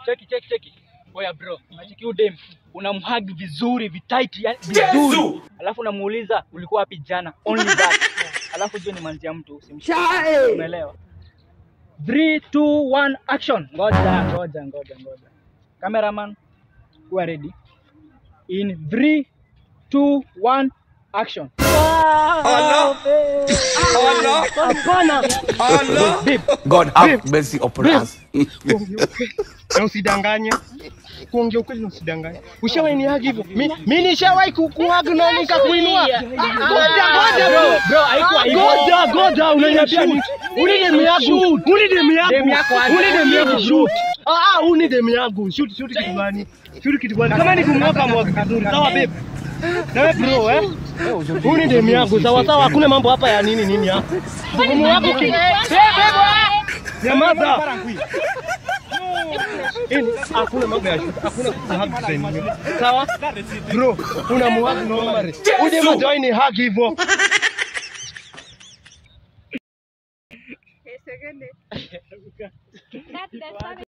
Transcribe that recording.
cheki cheki cheki. Oya bro, unacheki huyu dem unamhug vizuri vitight yani vizuri. Alafu unamuuliza ulikuwa wapi jana? Only that. Alafu jua ni manzi ya mtu usimshike. Umeelewa? 3 2 1 action. Ngoja ngoja ngoja ngoja. Cameraman, who are ready? In 3 2 1 action. Allah. Allah. Hapana. Allah. Babe, God have mercy upon us. Na usidanganye. Kuongea ukweli na usidanganye. Ushawahi ni hagi hivyo? Mi mi nishawahi kukuhag na nikakuinua. Ngoja ngoja bro. bro, haikuwa hivyo. Ngoja ngoja unaniambia ni uni demu yangu. Uni demu yangu. Demu yako aje? Uni demu yangu shoot. Ah ah uni demu yangu. Shoot shoot kitu gani? Shoot kitu gani? Kama ni kumwaka mwaka vizuri. Sawa babe. Na wewe bro eh? Uni demu yangu. Sawa sawa hakuna mambo hapa ya nini nini hapa. Mgumu wako ki. Nyamaza. Ini hakuna mambo ya shoot. Hakuna kuhag design hiyo. Sawa? Bro, unamuhag normally. Uje madai ni hug hivyo. That's, that's